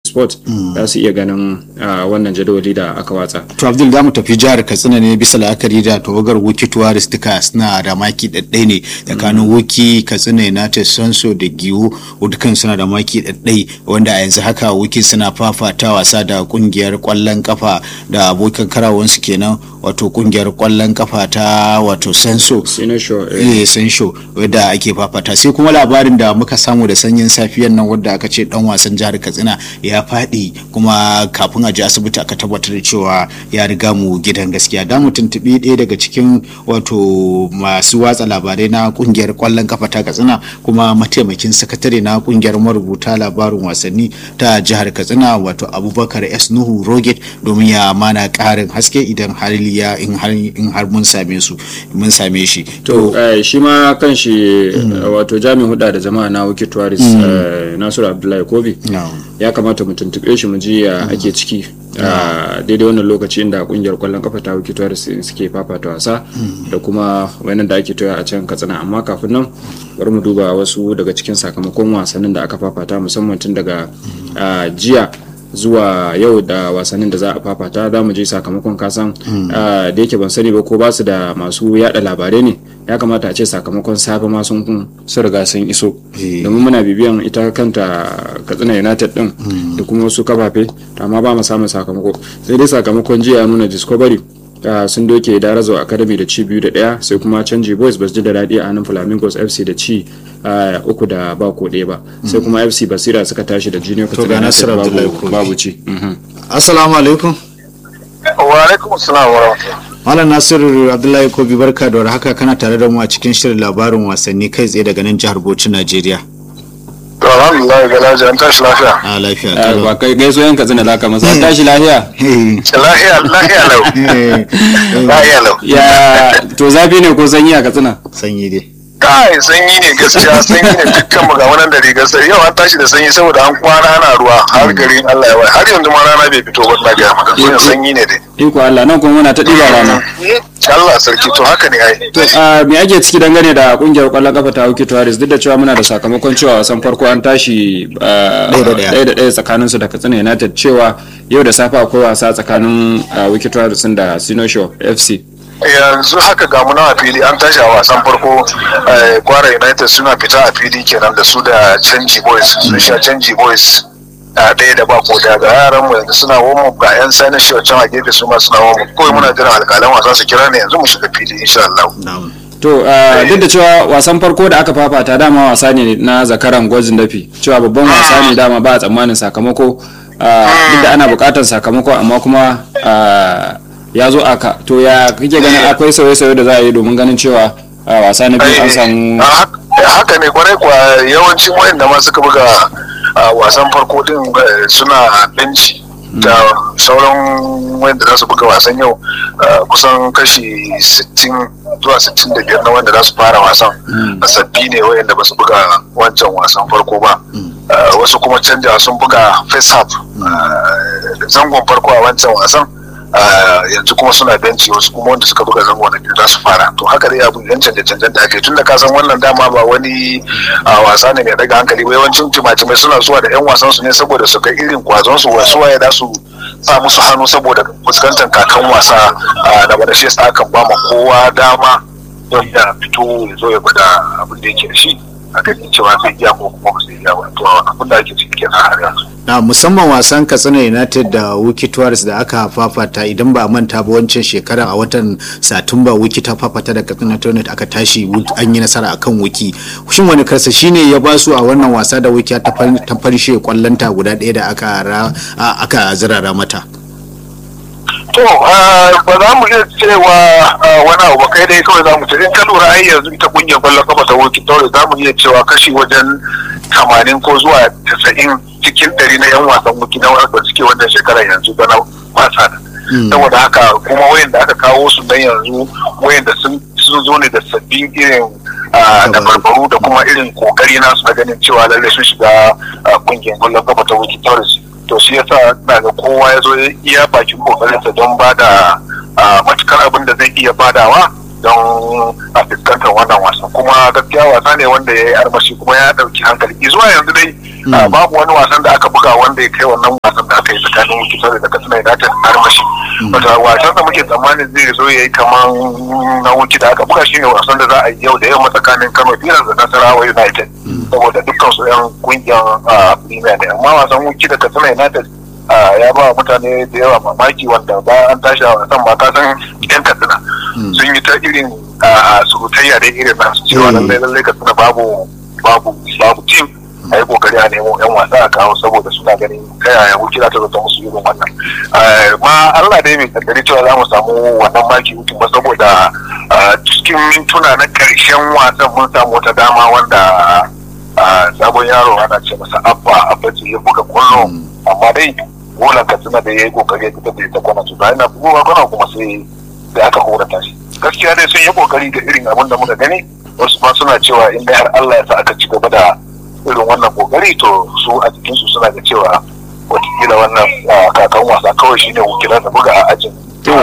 sport za su iya ganin wannan jadawali da aka watsa to abdul za mu tafi jihar katsina ne bisa la'akari da tawagar wuki tuwaris duka suna da maki ɗaɗɗai ne tsakanin wuki katsina united sanso da giwo dukkan suna da maki ɗaɗɗai wanda a yanzu haka wuki suna fafata wasa da kungiyar kwallon kafa da abokan karawansu kenan wato kungiyar kwallon kafa ta wato sanso eh sanso wadda ake fafata sai kuma labarin da muka samu da sanyin safiyan nan wadda aka ce dan wasan jihar katsina ya faɗi kuma kafin a je asibiti aka tabbatar da cewa ya riga mu gidan gaskiya da mu tuntubi ɗaya daga cikin wato masu watsa labarai na kungiyar kwallon kafa ta katsina kuma mataimakin sakatare na kungiyar marubuta labarin wasanni ta jihar katsina wato abubakar s nuhu roget domin ya mana ƙarin haske idan har ya in har mun same su mun same shi to shi ma kan shi wato jami'in huda da jama'a na wiki tuwaris nasiru abdullahi kobi ya kamata mu tuntube shi mu ji ya ake ciki daidai wannan lokaci inda kungiyar kwallon kafa ta wiki tuwaris suke fafata wasa da kuma wannan da ake toya a can katsina amma kafin nan bari mu duba wasu daga cikin sakamakon wasannin da aka fafata musamman tun daga jiya zuwa yau da wasannin da za a fafata za mu je sakamakon kasan da yake ban sani ba ko ba su da masu yada labarai ne ya kamata a ce sakamakon safe ma sun sun riga sun iso domin muna bibiyan ita kanta katsina united din da kuma wasu kafafe amma ba mu samun sakamako sai dai sakamakon jiya nuna discovery Uh, sun doke darazo academy da ci biyu da daya sai kuma canji boys ba su ji da daɗi a hannun flamingos fc da ci uh, uku da ba ko ɗaya ba sai kuma fc basira suka tashi da junior katsina babu, babu ci assalamu alaikum wa alaikum assalam wa Malam Nasiru Abdullahi Kobi barka da haka kana tare da mu a cikin shirin labarin wasanni kai tsaye daga nan jihar Bauchi Najeriya. alhamdulillah ga lafiya an tashi lafiya a lafiya ba kai gaiso yan katsina da ka masa an tashi lafiya lafiya lafiya lau lafiya lau ya to zafi ne ko sanyi a katsina sanyi dai kai sanyi ne gaskiya sanyi ne dukkan mu ga wannan da rigar sai yau an tashi da sanyi saboda an kwana ana ruwa har garin Allah ya wai har yanzu ma rana bai fito ba na ga maka so sanyi ne dai iko Allah nan kuma muna ta diba rana Allah sarki to haka ne ai to me ake ciki dangane da kungiyar kwallon kafa ta Hauki Tuwaris duk da cewa muna da sakamakon cewa wasan farko an tashi ɗaya da ɗaya tsakanin su da Katsina United cewa yau da safe akwai wasa tsakanin Wiki Tuwaris da Sinosho FC yanzu haka ga mu a fili an tashi a wasan farko kwara united suna fita a fili kenan da su da canji boys sun sha canji boys a ɗaya da ba ko da ga yaran mu yanzu suna womo ga yan sani shi can a gefe su ma suna womo kawai muna jiran alƙalan wasa su kira ne yanzu mu shiga fili insha Allah to duk da cewa wasan farko da aka fafata dama wasa ne na zakaran gwajin dafi cewa babban wasa ne dama ba a tsammanin sakamako duk da ana buƙatar sakamako amma kuma ya zo aka to ya kake ganin akwai sauye-sauye da za a yi domin ganin cewa wasa na biyu an samu haka ne kwarai kuwa yawancin wayanda ma suka buga wasan farko din suna benci da sauran wanda za su buga wasan yau kusan kashi 60 zuwa 65 na wanda za su fara wasan sabbi ne wayanda ba su buga wancan wasan farko ba wasu kuma canja sun buga face half zangon farko a wancan wasan yanzu kuma suna benci wasu kuma wanda suka buga zango na biyu za su fara to haka dai abu yan canje canjen da ake tun da ka san wannan dama ba wani wasa ne mai daga hankali ba yawancin timatimai suna zuwa da yan wasan su ne saboda su ga irin kwazon su wasu waye da su sa musu hannu saboda fuskantar kakan wasa da wanda shi yasa akan ba ma kowa dama don ya fito ya zo ya gwada abin da yake da shi a kan cewa zai iya ko kuma ba zai iya ba to abin da ake ciki kenan har yanzu na musamman wasan katsina united da wiki tuwaris da aka fafata idan ba manta ba wancan shekarar a watan satumba wiki ta fafata da katsina united aka tashi an yi nasara akan wiki shin wani karsa shine ya ba su a wannan wasa da wiki ta farshe kwallonta guda ɗaya da aka aka zirara mata to ba za mu iya cewa wani abu kai dai kawai za mu ce in ka lura ai yanzu ita kungiyar kwallon kafa ta wuki taure za mu iya cewa kashi wajen tamanin ko zuwa tasa'in cikin ɗari na yan wasan wuki na wanda suke wannan shekarar yanzu bana wasa da saboda haka kuma wayanda aka kawo su nan yanzu wayanda sun zo ne da sabbin irin da barbaru da kuma irin kokari nasu na ganin cewa lallai sun shiga kungiyar kwallon kafa ta wuki taure to shi yasa na ga kowa ya zo iya bakin kokarinsa don ba da matukar abin da zai iya badawa don a fuskantar wannan wasan kuma gaskiya wasa ne wanda ya yi armashi kuma ya dauki hankali zuwa yanzu dai babu wani wasan da aka buga wanda ya kai wannan wasan da aka yi tsakanin wukitar da katsina united armashi wata wasan da muke tsammanin zai zo ya yi kamar na wuki da aka buga shine wasan da za a yi yau da yamma tsakanin kano pilas da nasarawa united saboda dukkan su yan kungiyar premier ne amma wasan wuki da katsina united ya ba mutane da yawa mamaki wanda ba an tashi a wasan ba ka san yan katsina sun yi ta irin surutayya da irin nasu cewa lallai lallai katsina babu babu babu team a yi kokari a nemo yan wasa a kawo saboda suna ganin ta yaya wuce za ta zata musu irin wannan ma Allah dai mai kaddari cewa za mu samu wannan maki hutun ba saboda cikin mintuna na karshen wasan mun samu wata dama wanda sabon yaro ana ce masa abba abba ce ya buga kwallo amma dai golan katsina da ya yi kokari ya fitar da ita kwana su bayan na buga kwana kuma sai sai aka horata shi gaskiya dai sun yi kokari da irin abin da muka gani wasu ma suna cewa in dai har Allah ya sa aka ci gaba da irin wannan kokari to su a jikinsu suna da cewa watakila wannan kakan wasa kawai shine wakilan da buga a ajin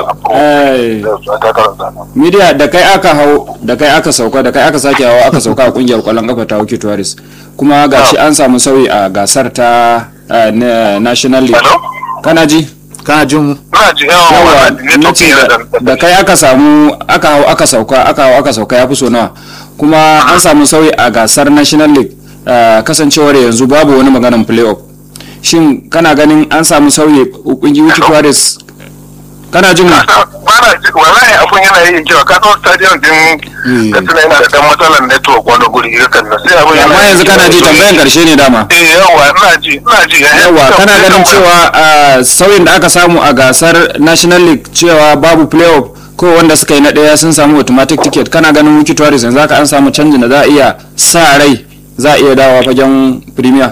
Midiya da kai aka hau da kai aka sauka da kai aka sake hawa aka sauka a kungiyar kwallon kafa ta Wiki Tourist kuma gashi an samu sauyi a gasar ta National League. Kana ji? Kana jin yawa na ce da kai aka samu aka hau aka sauka aka hau aka sauka ya fi so nawa kuma an samu sauyi a gasar National League kasancewar yanzu babu wani maganan playoff shin kana ganin an samu sauyi kungiyoyi Tourist kana jin bana ji wallahi abun yana yin cewa ka san stadium din katsina yana da dan matsalar network wani guri irin nan sai abun amma yanzu kana ji tambayan karshe ne dama eh yawa ina ji ina ji yawa kana ganin cewa sauyin da aka samu a gasar national league cewa babu playoff ko wanda suka yi na daya sun samu automatic ticket kana ganin wiki tourist yanzu haka an samu canjin da za a iya sa rai za a iya dawowa fagen premier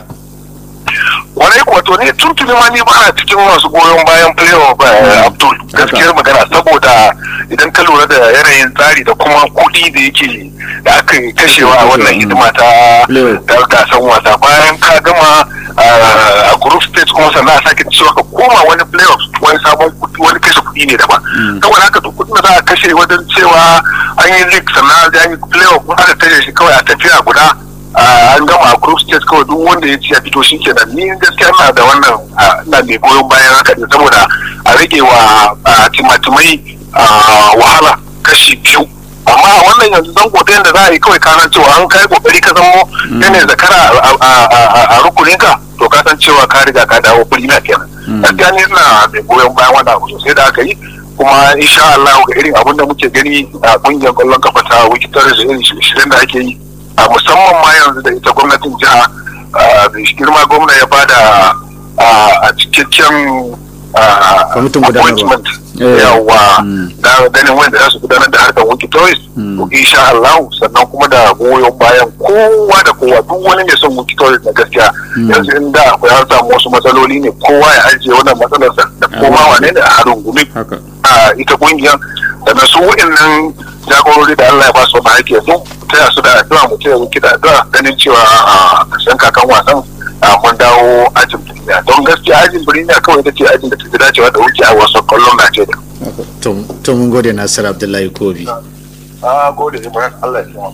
wani wato ne tuntuni ma ni bana cikin masu goyon bayan playoff abdul gaskiyar magana saboda idan ka lura da yanayin tsari da kuma kuɗi da yake da aka kashewa a wannan hidima ta gasan wasa bayan ka gama a group stage kuma sannan a sake cewa ka koma wani playoff wani sabon kuɗi wani kashe kuɗi ne daban saboda haka duk kuɗin da za a kashe wajen cewa an yi league sannan an yi playoff kuma aka kashe shi kawai a tafiya guda an gama a group stage kawai duk wanda ya ci ya fito shi kenan ni gaskiya ina da wannan ina mai goyon bayan haka ne saboda a rage wa timatimai wahala kashi biyu amma a wannan yanzu zan kotayin da za a yi kawai kasan cewa an kai kokari ka zamo yanayin zakara a rukuninka to ka san cewa ka riga ka dawo firimiya kenan gaskiya ni ina mai goyon bayan wannan abu sosai da aka yi kuma insha Allah ga irin abin da muke gani a kungiyar kwallon kafa ta wikitar da irin shirin da ake yi a musamman ma yanzu da ita gwamnatin jiha girma gwamna ya bada a cikakken appointment yawa da ganin wanda za su gudanar da harkar wiki toys insha Allah sannan kuma da goyon bayan kowa da kowa duk wani mai son wiki toys na gaskiya yanzu inda akwai har samu wasu matsaloli ne kowa ya ajiye wannan matsalarsa da koma wane ne a harin gumi a ita kungiyar da su wa'annan jagorori da Allah ya ba su wani haƙƙi su taya su da addu'a mu taya wuki da addu'a ganin cewa a ƙarshen kakan wasan mun dawo ajin birniya don gaskiya ajin birniya kawai ita ce ajin da ta fi dacewa da wuki a wasan kwallon Najeriya. To mun gode Nasir Abdullahi Kobi. A gode Ibrahim Allah ya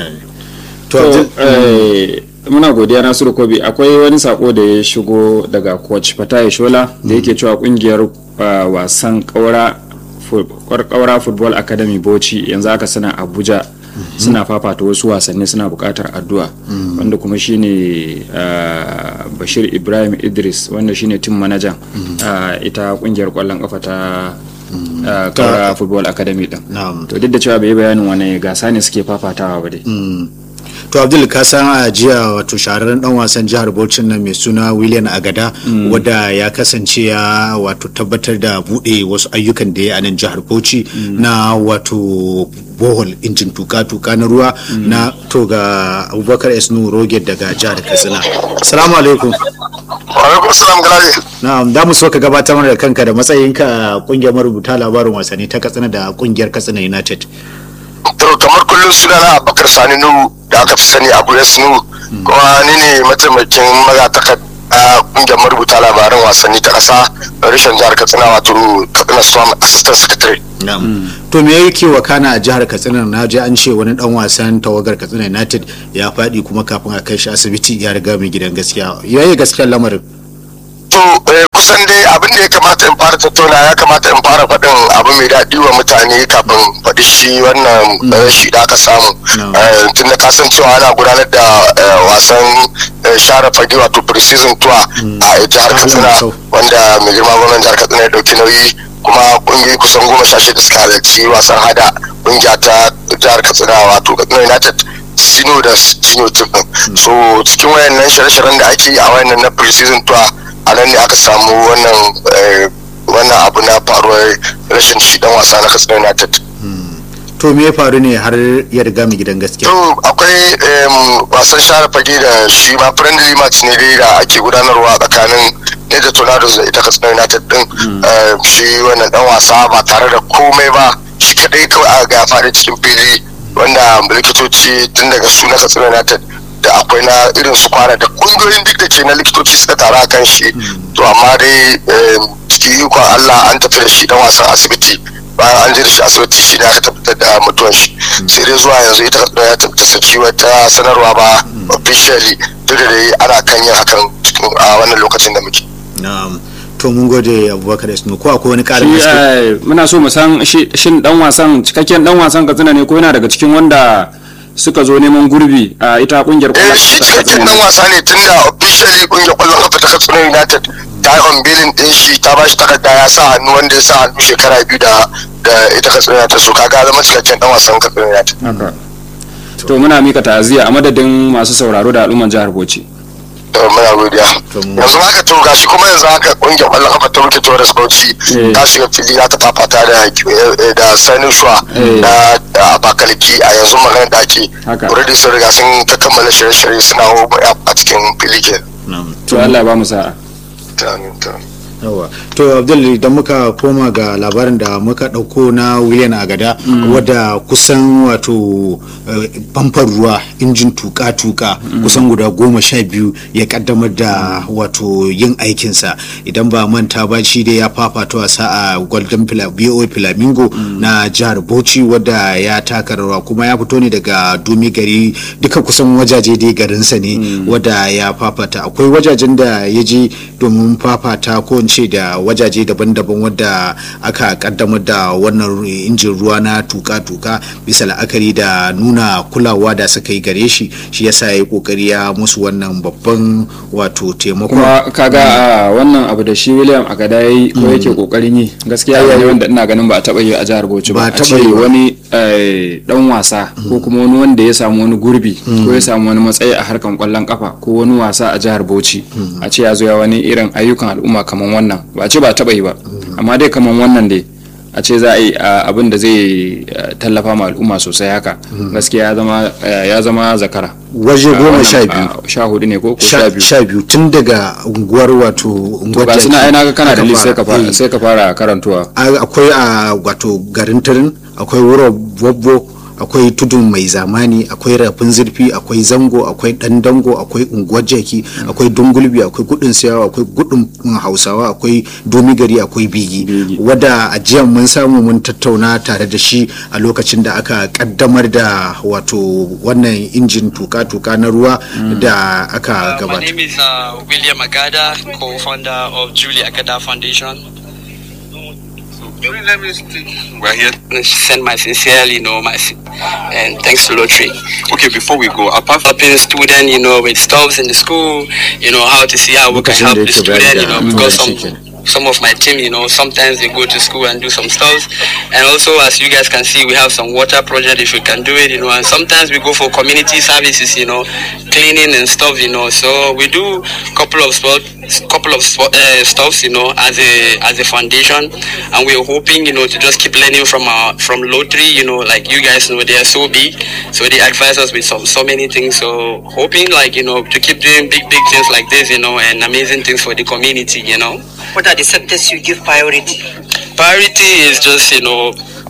To muna godiya Nasiru Kobi akwai wani sako da ya shigo daga coach Fatayi Shola da yake cewa kungiyar wasan kaura kwarkaura football academy bauchi yanzu aka sana abuja suna fafata wasu wasanni suna bukatar addu'a wanda kuma shine bashir ibrahim idris wanda shine tim manajan ita kungiyar kwallon kafa ta kaura football academy din to duk da cewa bai bayanin wani gasa ne suke fafatawa ba dai to abdul ka san a jiya wato shahararren dan wasan jihar bauchi nan mai suna william agada wadda ya kasance ya wato tabbatar da bude wasu ayyukan da ya a nan jihar bauchi na wato bohol injin tuka-tuka na ruwa na to ga abubakar esnu roget daga jihar katsina salamu alaikum alaikum salam galari na'am da mu so ka gabatar mana da kanka da matsayinka a kungiyar marubuta labarin wasanni ta katsina da kungiyar katsina united to kamar kullum sunana abubakar sani nuhu da aka fi sani abu s nuhu kuma ni ne mataimakin magatakar a kungiyar marubuta labaran wasanni ta ƙasa rashin jihar katsina wato katsina storm assistant secretary to me yake wakana a jihar katsina na ji an ce wani dan wasan tawagar katsina united ya faɗi kuma kafin a kai shi asibiti ya riga mai gidan gaskiya yayi gaskiyar lamarin to kusan dai abin da ya kamata in fara tattauna ya kamata in fara faɗin abu mai daɗi wa mutane kafin faɗi shi wannan rashi da aka samu tun da kasan cewa ana gudanar da wasan share fage wato pre-season tour a jihar katsina wanda mai girma gwamnan jihar katsina ya ɗauki nauyi kuma kungiyoyi kusan goma sha shida suka halarci wasan hada kungiya ta jihar katsina wato katsina united sino da junior team din so cikin wayannan shirye-shiryen da ake yi a wayannan na pre-season tour a nan ne aka samu wannan wannan abu na faruwar rashin shi dan wasa na katsina united to me ya faru ne har ya riga mu gidan gaskiya to akwai wasan share fage da shi ma friendly match ne dai da ake gudanarwa tsakanin ne da tornadoes da ita katsina united din shi wannan dan wasa ba tare da komai ba shi kadai kawai a ga faɗi cikin fili wanda likitoci tun daga su na katsina united da akwai na irin su kwana da kungiyoyin duk da ke na likitoci suka tara kan shi to amma dai cikin ikon Allah an tafi da shi dan wasan asibiti bayan an je da shi asibiti shi ne aka tabbatar da mutuwan shi sai dai zuwa yanzu ita ya tabbata saki wata sanarwa ba officially duk da dai ana kan yin hakan cikin a wannan lokacin da muke na'am to mun gode abubakar isnu ko akwai wani karin shi muna so mu san shin dan wasan cikakken dan wasan katsina ne ko yana daga cikin wanda suka zo neman gurbi a ita kungiyar kwallon kafa ta Katsina. dan wasa ne tun da officially kungiyar kwallon kafa ta Katsina United ta yi on billing din shi ta bashi takarda ya sa hannu wanda ya sa hannu shekara biyu da da ita Katsina United so kaga zama cikakken dan wasan Katsina United. To muna mika ta'aziyya a madadin masu sauraro da al'umman jihar Bauchi. muna godiya yanzu haka to gashi kuma yanzu haka kungiyar kwallon kafa ta wuce Torres Bauchi ta shiga fili za ta fafata da da Sani Shuwa da Abakaliki a yanzu magana da ake already sun riga sun ta kammala shirye-shirye suna a cikin fili ke to Allah ba mu sa'a yawa to abdul idan muka koma ga labarin da muka dauko na william agada wadda kusan wato famfar ruwa injin tuka-tuka kusan guda goma sha biyu ya kaddamar da wato yin aikinsa idan ba manta ba shi dai ya fafata wasa a golden bo flamingo na jihar bauchi wadda ya taka rawa kuma ya fito ne daga dumi gari duka kusan wajaje dai garinsa ne wadda ya fafata akwai wajajen da ya je domin fafata ko ce da wajaje daban-daban wadda aka kaddamar da wannan injin ruwa na tuka-tuka bisa la'akari da nuna kulawa da suka yi gare shi shi yasa ya yi kokari ya musu wannan babban wato taimako kuma kaga a wannan abu da shi william agada ya yi ko yake kokarin yi gaskiya ne wanda ina ganin ba a taba yi a jihar bauchi ba a ce wani dan wasa ko kuma wani wanda ya samu wani gurbi ko ya samu wani matsayi a harkan kwallon kafa ko wani wasa a jihar bauchi a ce ya zo ya wani irin ayyukan al'umma kamar wannan ba a ce ba taba yi ba amma dai kamar wannan dai a ce za a yi abin da zai tallafa ma al'umma sosai haka gaskiya ya zama zakara waje goma sha biyu sha hudu ne ko sha biyu sha biyu tun daga unguwar wato unguwar jaki na aina kana da list sai ka fara karantuwa akwai a wato garin tarin akwai wuro bobbo akwai tudun mai zamani akwai rafin zurfi akwai zango akwai dan dango akwai unguwar jaki akwai dungulbi akwai gudun siyawa akwai gudun hausawa akwai domigari akwai bigi wadda a jiya mun samu mun tattauna tare da shi a lokacin da aka kaddamar da wato wannan injin tuka-tuka na ruwa da aka gabata. My name is uh, William Agada, co-founder of Julie Agada Foundation. Let me We're here to send my sincerely, you know, my and thanks to Lottery. Okay, before we go, apart from helping student, you know, with stuffs in the school, you know, how to see how we can help the student, you know, because some some of my team, you know, sometimes they go to school and do some stuff. And also, as you guys can see, we have some water project if we can do it, you know, and sometimes we go for community services, you know, cleaning and stuff, you know. So we do couple of sport, couple of uh, stuffs, you know, as a as a foundation, and we're hoping, you know, to just keep learning from our from lottery, you know, like you guys know, they are so big, so they advise us with some so many things. So hoping, like you know, to keep doing big big things like this, you know, and amazing things for the community, you know. What are the sectors you give priority? Priority is just, you know,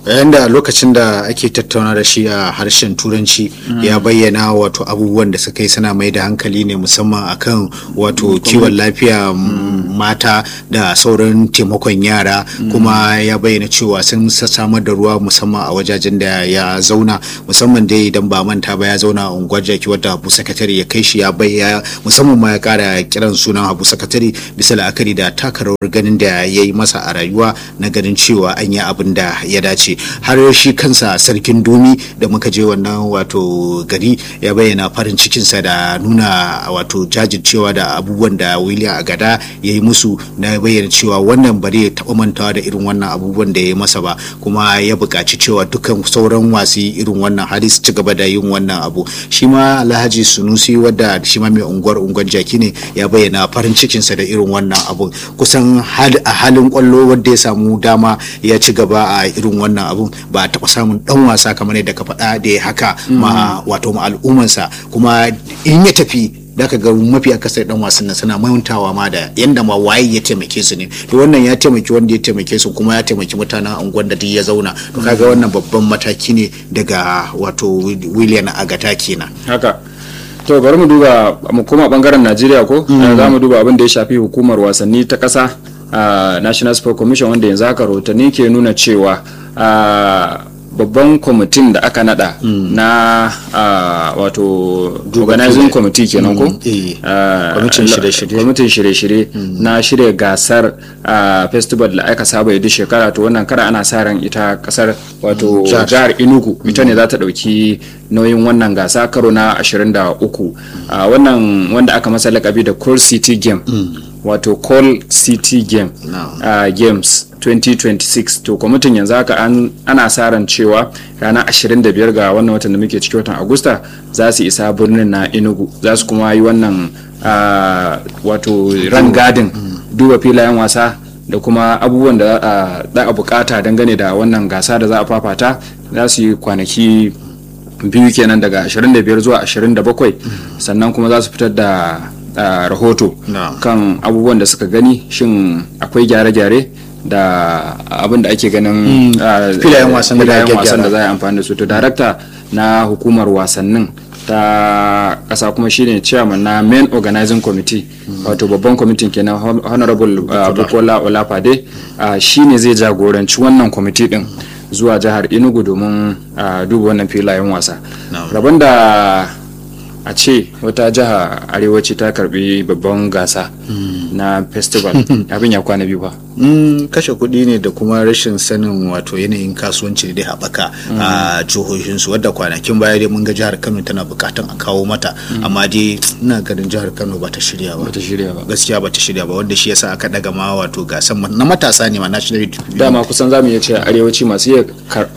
yayin da lokacin da ake tattauna da shi a harshen turanci ya bayyana wato abubuwan da suka yi suna mai da hankali ne musamman akan wato kiwon lafiya mata da sauran taimakon yara kuma ya bayyana cewa sun samar da ruwa musamman a wajajen da ya zauna musamman dai idan ba manta ba ya zauna a unguwar jaki wadda abu sakatare ya kai shi ya bayyana musamman ma ya kara kiran sunan abu sakatare bisa la'akari da taka rawar ganin da ya yi masa a rayuwa na ganin cewa an yi abin da ya dace har shi kansa sarkin dumi da muka je wannan wato gari ya bayyana farin cikinsa da nuna wato jajircewa da abubuwan da william agada ya yi musu na bayyana cewa wannan bari ya taɓa mantawa da irin wannan abubuwan da ya yi masa ba kuma ya buƙaci cewa dukkan sauran wasu irin wannan hali su ci gaba da yin wannan abu shi ma alhaji sunusi wadda shi ma mai unguwar unguwar jaki ne ya bayyana farin cikinsa da irin wannan abu kusan a halin kwallo wadda ya samu dama ya ci gaba a irin wannan abu ba a taɓa samun ɗan wasa kamar yadda ka faɗa da ya haka ma wato ma al'ummansa kuma in ya tafi da ka ga mafi akasar dan wasan nan suna mantawa ma da yanda ma waye ya taimake su ne to wannan ya taimaki wanda ya taimake su kuma ya taimaki mutanen unguwar da duk ya zauna to kaga wannan babban mataki ne daga wato William Agata kenan haka to bari mu duba mu koma bangaren Najeriya ko za mu duba abin da ya shafi hukumar wasanni ta kasa National Sport Commission wanda yanzu haka rahotanni ke nuna cewa babban kwamitin da aka nada na wato organizing committee kenan ko kwamitin shirye-shirye na shirya gasar festival da aka saba yi duk shekara to wannan kara ana sa ran ita kasar wato jihar inugu ita ne za ta dauki nauyin wannan gasa karo na 23 wannan wanda aka masa lakabi da Coal City Game wato Coal City Game Games 2026 to kwamitin yanzu haka ana sa ran cewa ranar 25 ga wannan watan da muke ciki watan agusta za su isa birnin na enugu za su kuma yi wannan wato rangadin duba filayen wasa da kuma abubuwan da za a bukata dangane da wannan gasa da za a fafata za su yi kwanaki biyu kenan daga 25 zuwa 27 sannan kuma za su fitar da rahoto kan abubuwan da suka gani shin akwai gyare-gyare da abin da ake ganin filayen wasan da za a amfani da su to darakta na hukumar wasannin ta kasa kuma shine chairman na main organizing committee wato babban kwamitin kenan honorable bukola olafade shine zai jagoranci wannan kwamiti din zuwa jihar enugu domin duba wannan filayen wasa rabon da a ce wata jiha arewaci ta karbi babban gasa na festival abin ya kwana biyu ba kashe kuɗi ne da kuma rashin sanin wato yanayin kasuwanci da haɓaka a jihohinsu wadda kwanakin baya dai mun ga jihar kano tana bukatan a kawo mata amma dai ina ganin jihar kano ba ta shirya ba gaskiya ba ta shirya ba wanda shi yasa aka daga ma wato gasan na matasa ne ma national dama kusan zamu iya cewa arewaci masu iya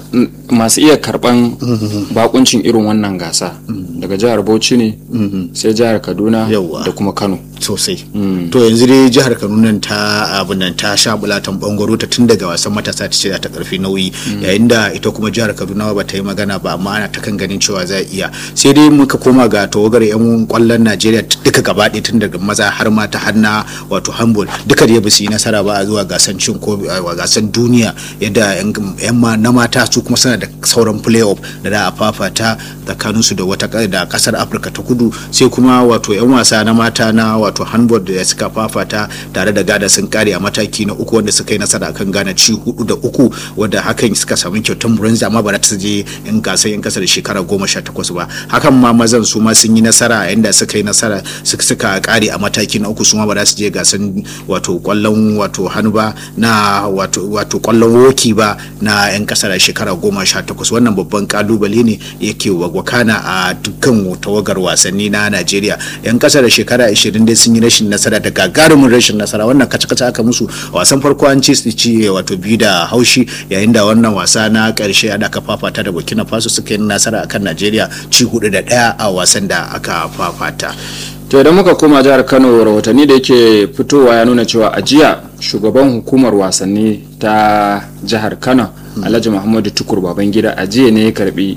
masu iya karban bakuncin irin wannan gasa daga jihar bauchi ne sai jihar kaduna da kuma kano sosai to yanzu dai jihar kaduna ta abin nan ta sha bulatan bangaro ta tun daga wasan matasa ta ce ta karfi nauyi yayin da ita kuma jihar kaduna ba ta yi magana ba amma ana ta kan ganin cewa za iya sai dai muka koma ga tawagar yan kwallon najeriya duka gaba ɗaya tun daga maza har mata har na wato handball duka da ba su yi nasara ba a zuwa gasan cin ko gasan duniya yadda yan na mata su kuma suna da sauran playoff da za a fafata tsakaninsu da wata da kasar afirka ta kudu sai kuma wato yan wasa na mata na wato handball da suka fafata tare da gada sun kare a mataki na uku wanda suka yi nasara akan gana ci hudu da uku wanda hakan suka samu kyautar bronze amma ba ta je in gasar yan kasa da shekara goma sha takwas ba hakan ma mazan su ma sun yi nasara a inda suka yi nasara suka kare a mataki na uku su ma ba za su je gasar wato kwallon wato hannu ba na wato wato kwallon woki ba na yan kasa da shekara goma sha takwas wannan babban kalubale ne yake wakana a dukkan tawagar wasanni na najeriya yan kasa da shekara 20 dai sun yi rashin nasara da gagarumin rashin nasara wannan kaca-kaca aka musu wasan farko an ci su ci wato biyu da haushi yayin da wannan wasa na karshe da aka fafata da burkina faso suka yi nasara akan najeriya ci hudu da daya a wasan da aka fafata to idan muka koma jihar kano rahotanni da yake fitowa ya nuna cewa a jiya shugaban hukumar wasanni ta jihar kano alhaji muhammadu tukur babangida a jiya ne ya karbi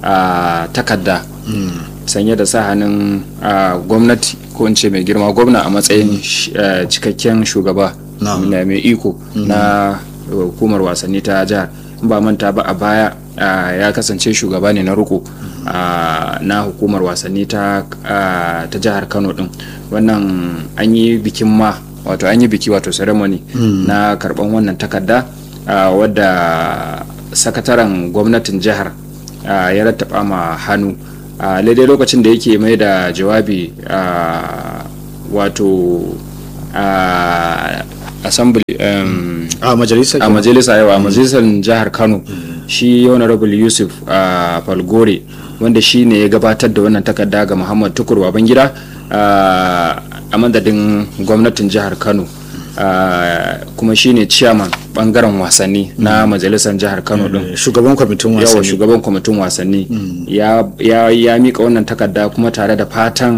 a takarda sanye da sa hannun gwamnati ko in ce mai girma gwamna a matsayin cikakken shugaba mai iko na hukumar wasanni ta jihar ba manta ba a baya ya kasance shugaba ne na riko na hukumar wasanni ta jihar kano din wannan an yi bikin ma wato an yi biki wato ceremony na karban wannan takarda wadda sakataren gwamnatin jihar ya rattaba ma hannu a daidai lokacin da yake mai da jawabi wato assembly a majalisa a majalisa yau a majalisar jihar kano shi honorable yusuf falgore wanda shi ne ya gabatar da wannan takarda ga muhammad tukur babangida a madadin gwamnatin jihar kano kuma shi ne chairman bangaren wasanni na majalisar jihar kano din shugaban kwamitin wasanni yawa shugaban kwamitin wasanni ya mika wannan takarda kuma tare da fatan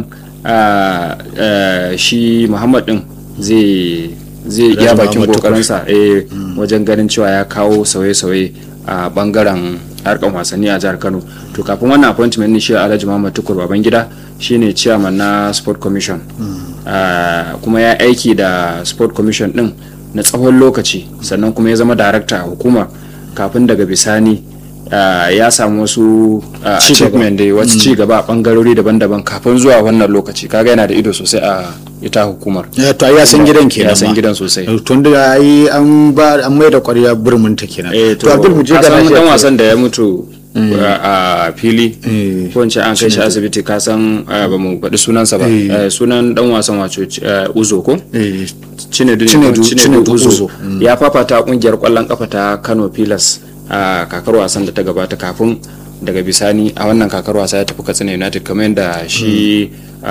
shi muhammad din zai zai iya bakin kokarinsa wajen ganin cewa ya kawo sauye-sauye a bangaren harkar wasanni a jihar kano to kafin wannan appointment ne shi alhaji muhammad tukur babangida shine chairman na sport commission kuma ya aiki da sport commission din na tsawon lokaci sannan kuma ya zama darakta a hukumar kafin daga bisani ya samu wasu achievement da wasu ci gaba a bangarori daban-daban kafin zuwa wannan lokaci kaga yana da ido sosai a ita hukumar to ya san gidan kenan ya san gidan sosai tun da ai an ba an mai da ƙwarya burmin ta kenan to abdul mu je ga dan wasan da ya mutu a fili ko in ce an kai shi asibiti ka san ba mu faɗi sunansa ba sunan dan wasan wato uzo ko cinedu uzo ya fafata kungiyar kwallon kafa ta kano pilas a kakar wasan da ta gabata kafin daga bisani a wannan kakar wasa ya tafi katsina united kamar yadda shi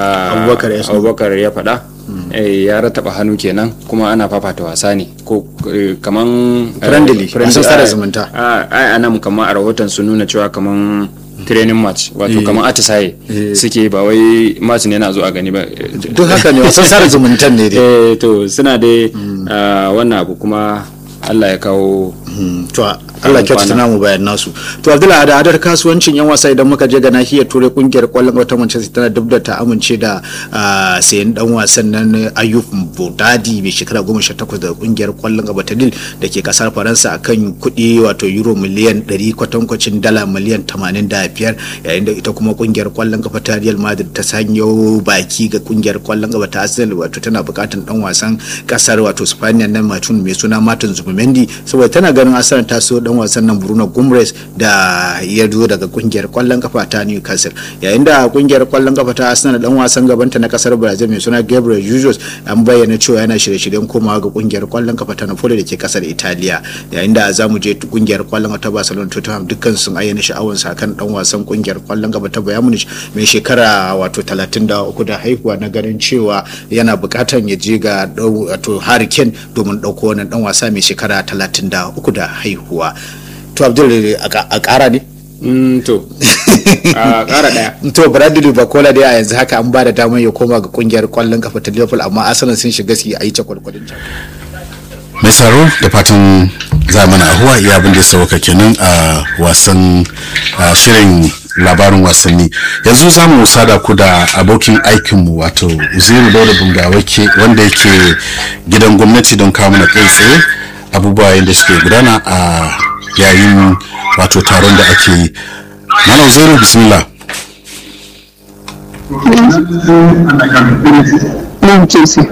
abubakar ya faɗa ya rataba hannu kenan kuma ana fafata wasa ne ko kaman friendly wasan sada zumunta ai anan kamar a rahoton sun nuna cewa kaman training match wato kamar atisaye suke ba wai match ne na zo a gani ba duk haka ne wasan sada zumuntan ne dai to suna dai wannan abu kuma Allah ya kawo to Allah ya kyautata namu bayan nasu to Abdullahi da adar kasuwancin yan wasa idan muka je ga nahiyar turai kungiyar kwallon wata Manchester tana duk da ta amince da sayan dan wasan nan Ayub Bodadi mai shekara 18 da kungiyar kwallon gaba ta Lille da ke kasar Faransa akan kuɗi wato euro miliyan 100 kwatankwacin dala miliyan 85 yayin da ita kuma kungiyar kwallon gaba ta Real Madrid ta sanyo baki ga kungiyar kwallon gaba ta Arsenal wato tana bukatan dan wasan kasar wato Spaniya nan Martin mai suna Martin Zubimendi saboda tana ganin Arsenal ta so dan wasan nan Bruno Guimaraes da ya zo daga kungiyar kwallon kafa ta Newcastle yayin da kungiyar kwallon kafa ta Arsenal dan wasan gabanta na kasar Brazil mai suna Gabriel Jesus an bayyana cewa yana shirye-shiryen komawa ga kungiyar kwallon kafa ta Napoli da ke kasar Italiya yayin da za mu je kungiyar kwallon kafa ta Barcelona Tottenham dukkan sun ayyana sha'awar sa kan dan wasan kungiyar kwallon kafa ta Bayern Munich mai shekara wato 33 da haihuwa na ganin cewa yana bukatan ya je ga wato Harry Kane domin dauko wannan dan wasa mai shekara 33 da haihuwa to abdul a kara ne to a kara daya to bradley bakola dai a yanzu haka an ba da damar ya koma ga kungiyar kwallon kafa ta liverpool amma arsenal sun shiga su yi ta kwalkwalin ta mai tsaro da fatan zamana ahuwa iya abin da ya sauka kenan a wasan shirin labarin wasanni yanzu za mu sada ku da abokin aikinmu wato uziru dauda bungawake wanda yake gidan gwamnati don kawo mana kai tsaye abubuwa yadda suke gudana a yayin wato taron da ake yi mana zero bismillah nan ce su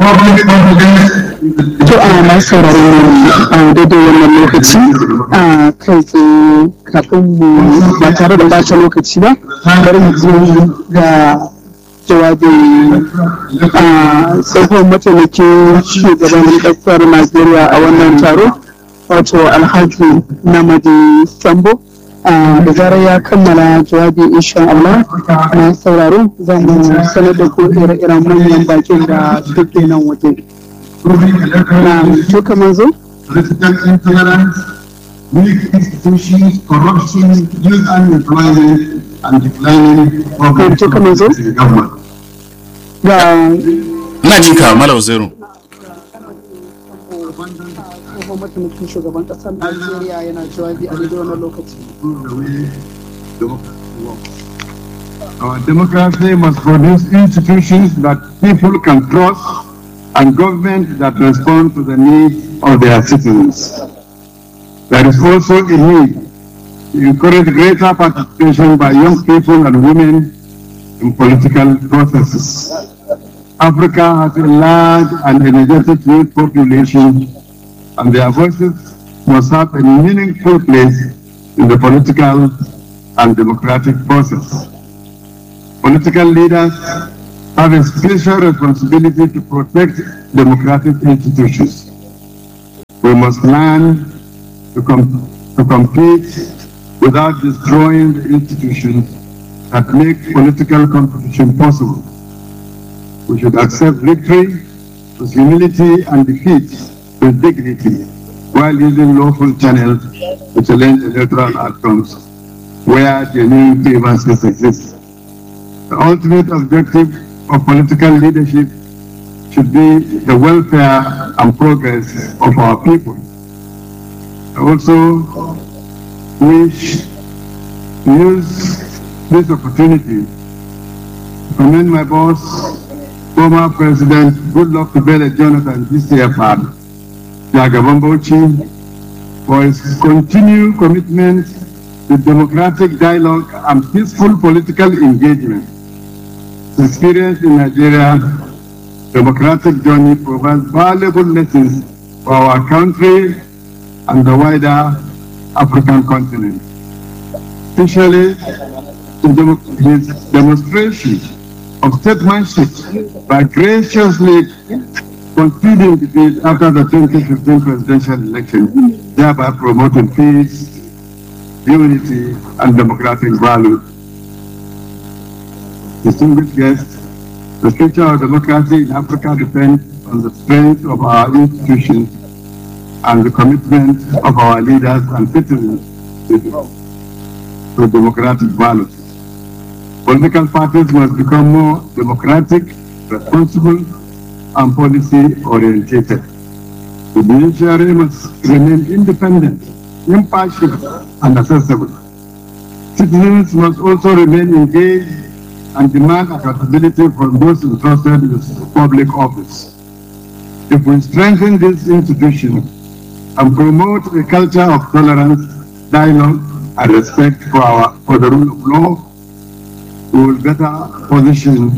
to a na sauraron a daidai wannan lokaci a kai tsaye kafin mu ba tare da bata lokaci ba bari mu je ga jawabin a tsohon mataimakin shugaban kasar najeriya a wannan taro wato alhaji namadi sambo da zarar ya kammala jawabi insha Allah na sauraro za mu sanar da ku ire-iren manyan bakin da suke nan waje. Na to kamar zo? weak institutions, corruption, youth unemployment, and declining public to kamar zo? government. Ga ina cika malau zero tsohon mataimakin shugaban ƙasar Najeriya yana jawabi a daidai wannan lokaci. Our democracy must produce institutions that people can trust and government that respond to the needs of their citizens. There is also a need to encourage greater participation by young people and women in political processes. Africa has a large and energetic youth population, and their voices must have a meaningful place in the political and democratic process. Political leaders have a special responsibility to protect democratic institutions. We must learn to, com- to compete without destroying the institutions that make political competition possible. We should accept victory with humility and defeat with dignity while using lawful channels to challenge electoral outcomes where genuine grievances exist. The ultimate objective of political leadership should be the welfare and progress of our people. I also wish to use this opportunity to commend my boss, former President Goodluck Ebele Jonathan GCFR, Jagaban Bauchi, for his continued commitment to democratic dialogue and peaceful political engagement. His experience in Nigeria democratic journey provides valuable lessons for our country and the wider African continent. Especially in demo- his demonstration of statesmanship by graciously conceding defeat after the 2015 presidential election, thereby promoting peace, unity, and democratic values. Distinguished guests, the future of democracy in Africa depends on the strength of our institutions and the commitment of our leaders and citizens to, to democratic values. Political parties must become more democratic, responsible, and policy oriented. The judiciary must remain independent, impartial, and accessible. Citizens must also remain engaged and demand accountability from those entrusted with public office. If we strengthen this institution and promote a culture of tolerance, dialogue, and respect for our for the rule of law, we will better position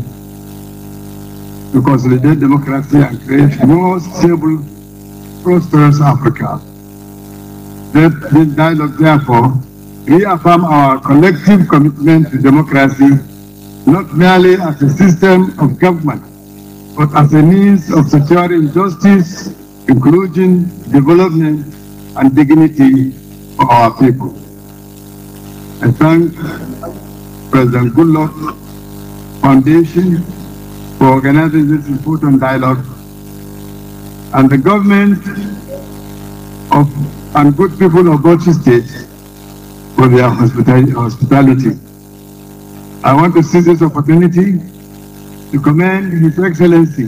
to consolidate democracy and create a more stable, prosperous Africa. That this dialogue, therefore, reaffirm our collective commitment to democracy not merely as a system of government, but as a means of securing justice, inclusion, development, and dignity for our people. I thank President Goodluck Foundation for organizing this important dialogue and the government of and good people of Bauchi State for their hospitali- hospitality. I want to seize this opportunity to commend His Excellency,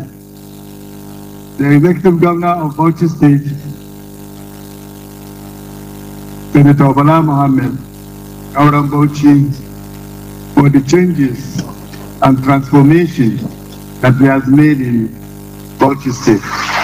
the Executive Governor of Bauchi State, Senator Bala Mohammed, Auram Bauchi, for the changes and transformation that he has made in Bauchi State.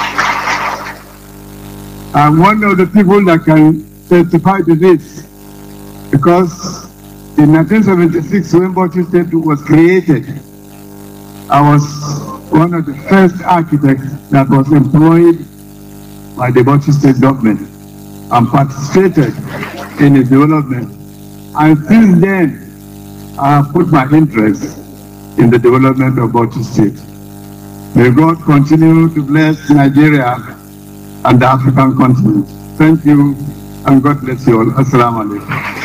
I'm one of the people that can testify to this because in 1976, when Bauchi State was created, I was one of the first architects that was employed by the Bauchi State government and participated in its development. And since then, I have put my interest in the development of Bauchi State. May God continue to bless Nigeria and the African continent. Thank you, and God bless you all. Assalamu alaikum.